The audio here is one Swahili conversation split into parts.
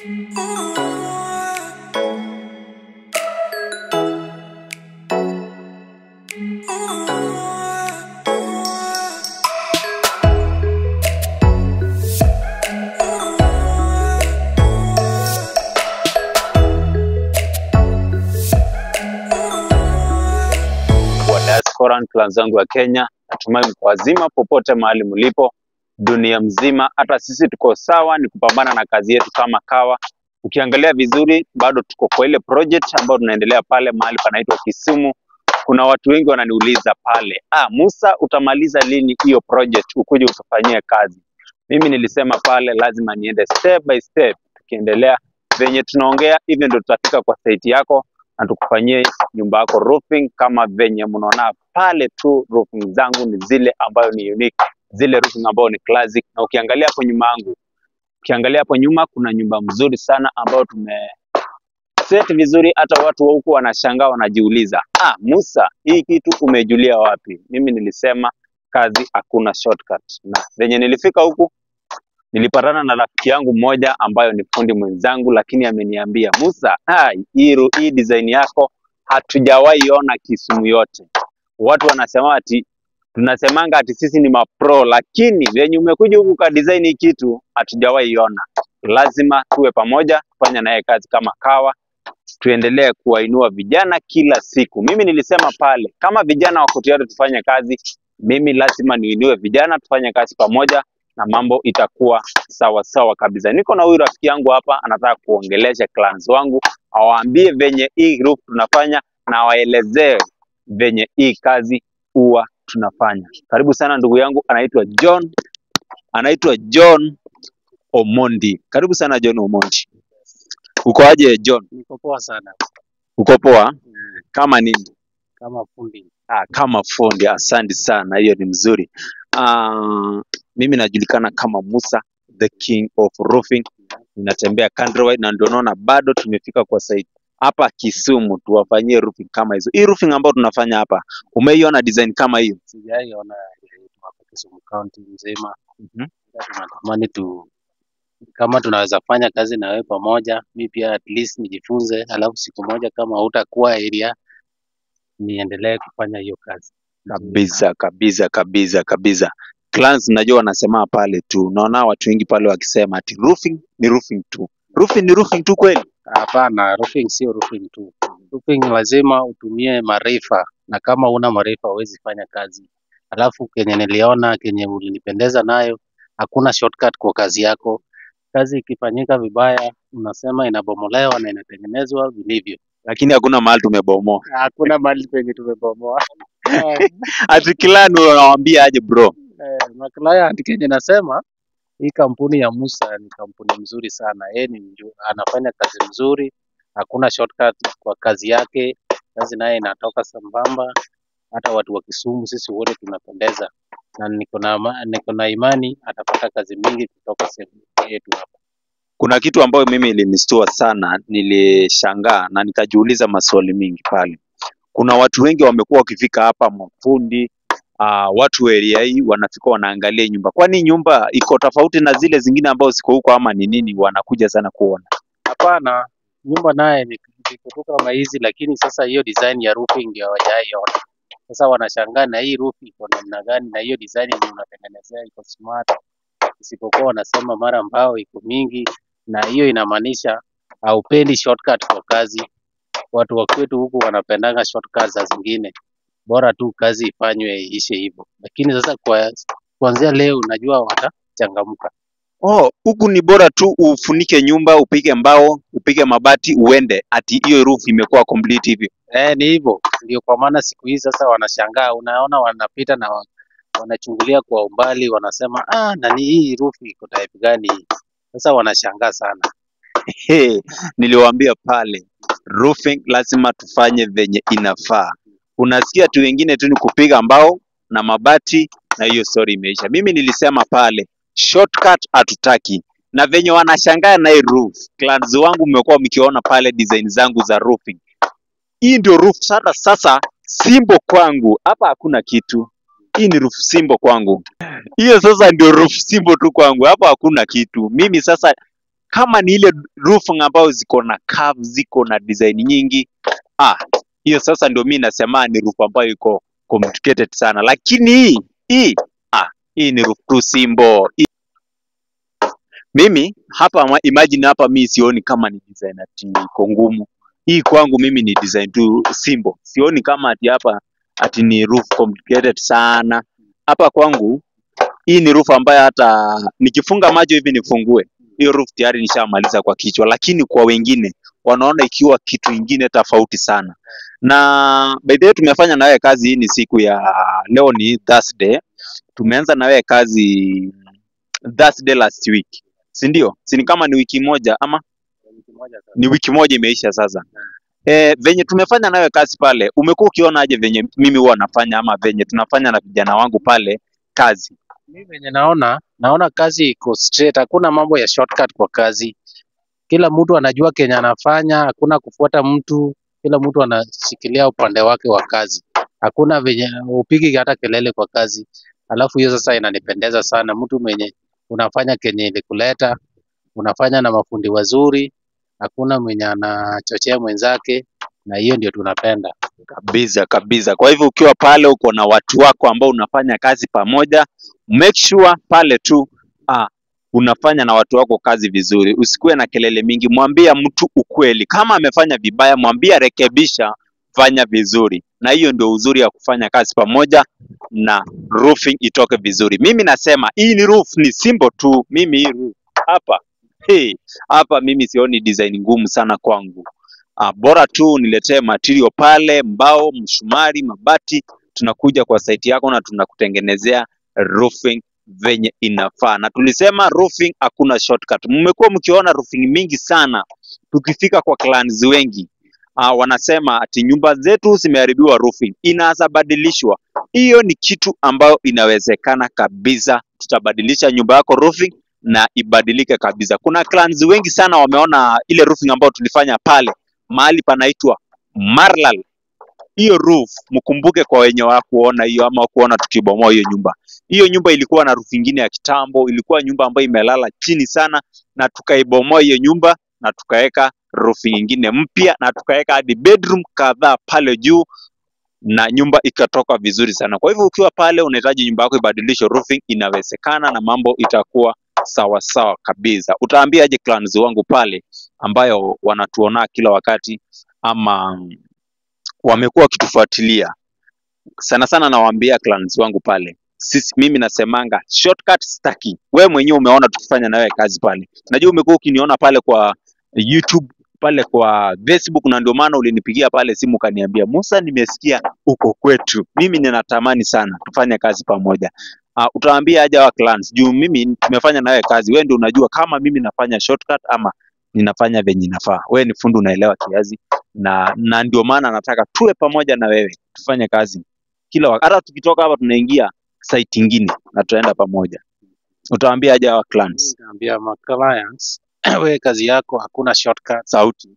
Wana clan zangu wa Kenya, natumai mko wazima popote mahali mlipo dunia mzima. Hata sisi tuko sawa, ni kupambana na kazi yetu kama kawa. Ukiangalia vizuri, bado tuko kwa ile project ambayo tunaendelea pale mahali panaitwa Kisumu. Kuna watu wengi wananiuliza pale, ah, Musa, utamaliza lini hiyo project ukuje utufanyie kazi? Mimi nilisema pale lazima niende step by step, tukiendelea venye tunaongea hivyo ndio tutafika kwa site yako na tukufanyie nyumba yako roofing kama venye mnaona pale tu. Roofing zangu ni zile ambayo ni unique, zile roofing ambayo ni classic. Na ukiangalia hapo nyuma yangu, ukiangalia hapo nyuma kuna nyumba mzuri sana ambayo tume set vizuri, hata watu wa huku wanashangaa, wanajiuliza ah, Musa, hii kitu umejulia wapi? Mimi nilisema kazi hakuna shortcut, na venye nilifika huku nilipatana na rafiki yangu mmoja ambayo ni fundi mwenzangu, lakini ameniambia Musa, ah, hii, ru- hii design yako hatujawahi ona Kisumu yote. Watu wanasema ati tunasemanga ati sisi ni mapro, lakini venye umekuja huku ka design hii kitu hatujawahi ona. Lazima tuwe pamoja, tufanye naye kazi kama kawa, tuendelee kuwainua vijana kila siku. Mimi nilisema pale, kama vijana wako tayari tufanye kazi, mimi lazima niinue vijana, tufanye kazi pamoja na mambo itakuwa sawa sawa kabisa. Niko na huyu rafiki yangu hapa, anataka kuongelesha clans wangu, awaambie venye hii group tunafanya na waelezee venye hii kazi huwa tunafanya. Karibu sana ndugu yangu, anaitwa John, anaitwa John Omondi. Karibu sana John Omondi. Uko aje John? Niko poa sana Uko poa? Mm, Kama nini? kama fundi. Ah, kama fundi, asante sana, hiyo ni mzuri. Ah, mimi najulikana kama Musa the king of roofing, ninatembea countrywide na ndio naona bado tumefika kwa site hapa Kisumu, tuwafanyie roofing kama hizo. Hii roofing ambayo tunafanya hapa, umeiona design kama hiyo? Sijaiona yetu hapa Kisumu County nzima. Mhm. Ila Tunatamani tu kama tunaweza fanya kazi na wewe pamoja, mi pia at least nijifunze, alafu siku moja kama hutakuwa area niendelee kufanya hiyo kazi Kabisa kabisa kabisa kabisa. Clans najua wanasema pale tu, naona watu wengi pale wakisema ati roofing ni roofing tu, roofing ni roofing tu kweli? Hapana, roofing sio roofing tu. Roofing lazima utumie maarifa, na kama una maarifa huwezi fanya kazi. Alafu kenye niliona, kenye ulinipendeza nayo, hakuna shortcut kwa kazi yako. Kazi ikifanyika vibaya, unasema inabomolewa na inatengenezwa vilivyo. Lakini hakuna mahali tumebomoa. Hakuna mahali penye tumebomoa. Eh, Ati clan unawaambia aje bro? eh, na client kenye nasema hii kampuni ya Musa ni kampuni mzuri sana. Yeye ni mju- anafanya kazi mzuri, hakuna shortcut kwa kazi yake. Kazi naye inatoka sambamba, hata watu wa Kisumu sisi wote tunapendeza, na niko na ama- niko na imani atapata kazi mingi kutoka sehemu yetu hapa. Kuna kitu ambayo mimi ilinistua sana, nilishangaa na nikajiuliza maswali mingi pale. Kuna watu wengi wamekuwa wakifika hapa, mafundi uh, watu wa area hii wanafika wanaangalia hii nyumba. Kwani nyumba iko tofauti na zile zingine ambazo ziko huko ama ni nini? Wanakuja sana kuona. Hapana, nyumba naye ni ziko tu kama hizi, lakini sasa hiyo design ya roofing ndio hawajaiona. Sasa wanashangaa na hii roof iko namna gani, na hiyo design yenye unatengenezea iko smart, isipokuwa wanasema mara mbao iko mingi, na hiyo inamaanisha haupendi shortcut kwa kazi. Watu wa kwetu huku wanapendanga shortcut za zingine, bora tu kazi ifanywe iishe hivyo. Lakini sasa kwa kuanzia leo unajua watachangamka. Oh, huku ni bora tu ufunike nyumba, upige mbao, upige mabati, uende. Ati hiyo roof imekuwa complete hivyo. Eh, ni hivyo ndio, kwa maana siku hizi sasa wanashangaa, unaona wanapita na wa- wanachungulia kwa umbali, wanasema ah, nani hii roof iko type gani hii? Sasa wanashangaa sana. Hey, niliwaambia pale roofing lazima tufanye venye inafaa. Unasikia tu wengine tu ni kupiga mbao na mabati na hiyo story imeisha. Mimi nilisema pale shortcut hatutaki, na venye wanashangaa na hii roof. Clans wangu mmekuwa mkiona pale design zangu za roofing. Hii ndio roof sasa, sasa simbo kwangu hapa, hakuna kitu. Hii ni roof simbo kwangu. Hiyo sasa ndio roof simbo tu kwangu, hapa hakuna kitu. Mimi sasa kama ni ile roofing ambayo ziko na curve, ziko na design nyingi, ah, hiyo sasa ndio mimi nasema ni roof ambayo iko complicated sana, lakini hii hii ah, hii ni roof tu simple. Hii- Mimi hapa ma- imagine hapa mi sioni kama ni design ati iko ngumu. Hii kwangu mimi ni design tu simple. Sioni kama ati hapa ati ni roof complicated sana. Hapa kwangu hii ni roof ambayo hata nikifunga macho hivi nifungue hiyo roof tayari nishamaliza kwa kichwa, lakini kwa wengine wanaona ikiwa kitu ingine tofauti sana. Na by the way tumefanya na wewe kazi, hii ni siku ya leo, ni Thursday. Tumeanza na wewe kazi Thursday last week, si ndio? Si ni kama ni wiki moja ama Wiki moja sasa. ni wiki moja imeisha sasa. E, venye tumefanya nawe kazi pale, umekuwa ukiona aje venye mimi huwa nafanya ama venye tunafanya na vijana wangu pale kazi? Mimi venye naona, naona kazi iko straight, hakuna mambo ya shortcut kwa kazi. Kila mtu anajua kenye anafanya, hakuna kufuata mtu, kila mtu anashikilia upande wake wa kazi. Hakuna venye upigi hata kelele kwa kazi. Alafu hiyo sasa inanipendeza sana, mtu mwenye unafanya kenye ilikuleta, unafanya na mafundi wazuri, hakuna mwenye anachochea mwenzake, na hiyo ndio tunapenda. Kabisa kabisa. Kwa hivyo ukiwa pale uko na watu wako ambao unafanya kazi pamoja, make sure pale tu ah, unafanya na watu wako kazi vizuri, usikuwe na kelele mingi. Mwambia mtu ukweli, kama amefanya vibaya, mwambie rekebisha, fanya vizuri, na hiyo ndio uzuri ya kufanya kazi pamoja na roofing itoke vizuri. Mimi nasema hii ni roof, ni simple tu. Mimi hii roof hapa hey, hapa mimi sioni design ngumu sana kwangu. Uh, bora tu niletee material pale, mbao, msumari, mabati, tunakuja kwa site yako na tunakutengenezea roofing venye inafaa. Na tulisema roofing hakuna shortcut. Mmekuwa mkiona roofing mingi sana, tukifika kwa clients wengi uh, wanasema ati nyumba zetu zimeharibiwa roofing, inaweza badilishwa. Hiyo ni kitu ambayo inawezekana kabisa. Tutabadilisha nyumba yako roofing na ibadilike kabisa. Kuna clients wengi sana wameona ile roofing ambayo tulifanya pale mahali panaitwa Marlal. Hiyo roof mkumbuke, kwa wenye wakuona hiyo ama kuona tukibomoa hiyo nyumba. Hiyo nyumba ilikuwa na roof ingine ya kitambo, ilikuwa nyumba ambayo imelala chini sana, na tukaibomoa hiyo nyumba na tukaweka roof ingine mpya na tukaweka hadi bedroom kadhaa pale juu na nyumba ikatoka vizuri sana. Kwa hivyo ukiwa pale unahitaji nyumba yako ibadilishwe roofing, inawezekana na mambo itakuwa sawa sawa kabisa. Utaambiaje clients wangu pale ambayo wanatuona kila wakati ama wamekuwa wakitufuatilia sana sana, nawaambia clients wangu pale, sisi mimi nasemanga shortcut staki. Wewe mwenyewe umeona tukifanya na wewe kazi pale, najua umekuwa ukiniona pale kwa YouTube pale kwa Facebook, na ndio maana ulinipigia pale simu ukaniambia, Musa, nimesikia uko kwetu, mimi ninatamani sana tufanye kazi pamoja. Uh, utawaambia aje wa clients juu mimi tumefanya na wewe kazi, wewe ndio unajua kama mimi nafanya shortcut ama ninafanya venye inafaa. Wewe ni fundi, unaelewa kiasi, na na ndio maana nataka tuwe pamoja na wewe tufanye kazi kila wakati. Hata tukitoka hapa tunaingia site ingine na tutaenda pamoja. Utawaambia aje wa clients? Naambia ma clients, we kazi yako hakuna shortcut. Sauti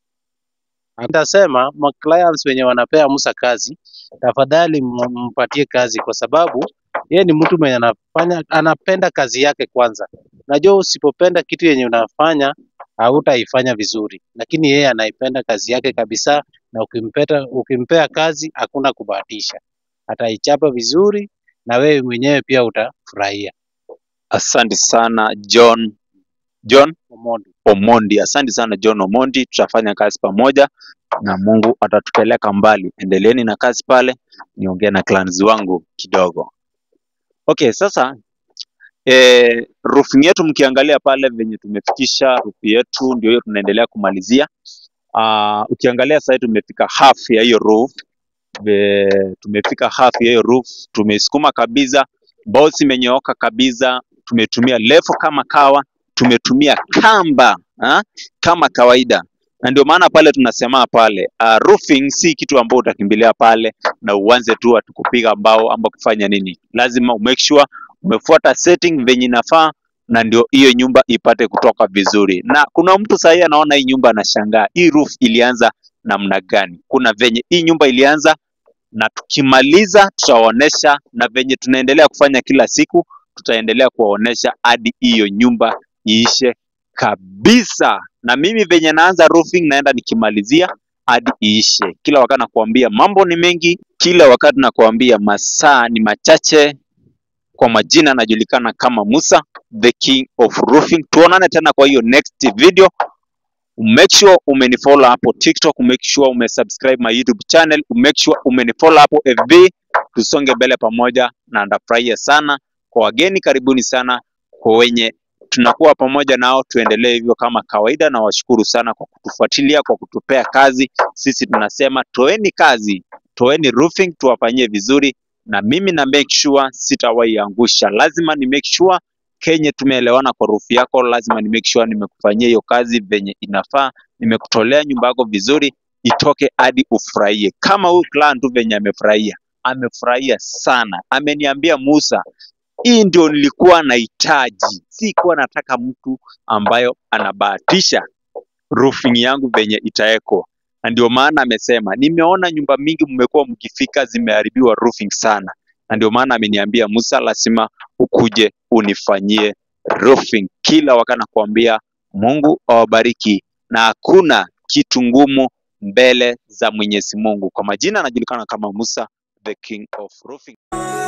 Nitasema ma clients wenye wanapea Musa kazi, tafadhali m- mpatie kazi, kwa sababu yeye ni mtu mwenye anafanya anapenda kazi yake kwanza. Najua usipopenda kitu yenye unafanya hautaifanya vizuri, lakini yeye anaipenda kazi yake kabisa, na ukimpeta, ukimpea kazi hakuna kubahatisha, ataichapa vizuri na wewe mwenyewe pia utafurahia. Asante sana John John Omondi. Omondi. Asante sana John Omondi, tutafanya kazi pamoja na Mungu atatupeleka mbali. Endeleeni na kazi pale, niongee na clients wangu kidogo. Okay, sasa eh, roofing yetu mkiangalia pale venye tumefikisha roof yetu, ndio hiyo tunaendelea kumalizia. Uh, ukiangalia sasa tumefika half ya hiyo roof Be, tumefika half ya hiyo roof, tumeisukuma kabisa, boss imenyooka kabisa, tumetumia levo kama kawa, tumetumia kamba ha? kama kawaida, na ndio maana pale tunasema pale uh, roofing si kitu ambao utakimbilia pale na uanze tu ati kupiga mbao ama kufanya nini. Lazima umake sure umefuata setting venye inafaa, na ndio hiyo nyumba ipate kutoka vizuri. Na kuna mtu sahii anaona hii nyumba anashangaa, hii roof ilianza namna gani? Kuna venye hii nyumba ilianza na tukimaliza tutawaonesha, na venye tunaendelea kufanya kila siku tutaendelea kuwaonesha hadi hiyo nyumba iishe kabisa. Na mimi venye naanza roofing naenda nikimalizia hadi iishe. Kila wakati nakuambia mambo ni mengi, kila wakati nakuambia masaa ni machache. Kwa majina najulikana kama Musa, the king of roofing. Tuonane tena kwa hiyo next video. Make sure umenifollow hapo TikTok, make sure umesubscribe my YouTube channel, make sure umenifollow hapo FB. Tusonge mbele pamoja, na ndafurahia sana. Kwa wageni, karibuni sana. Kwa wenye tunakuwa pamoja nao, tuendelee hivyo kama kawaida, na washukuru sana kwa kutufuatilia, kwa kutupea kazi. Sisi tunasema toeni kazi, toeni roofing, tuwafanyie vizuri, na mimi na make sure sitawahi angusha. Lazima ni make sure Kenye tumeelewana kwa roof yako, lazima ni make sure nimekufanyia hiyo kazi venye inafaa, nimekutolea nyumba yako vizuri, itoke hadi ufurahie, kama huyu client tu venye amefurahia. Amefurahia sana, ameniambia Musa, hii ndio nilikuwa nahitaji, sikuwa nataka mtu ambayo anabahatisha roofing yangu venye itaekwa, na ndio maana amesema, nimeona nyumba mingi mmekuwa mkifika zimeharibiwa roofing sana, na ndio maana ameniambia Musa, lazima ukuje unifanyie roofing. Kila wakati nakuambia Mungu awabariki, na hakuna kitu ngumu mbele za Mwenyezi Mungu. Kwa majina anajulikana kama Musa, the king of roofing.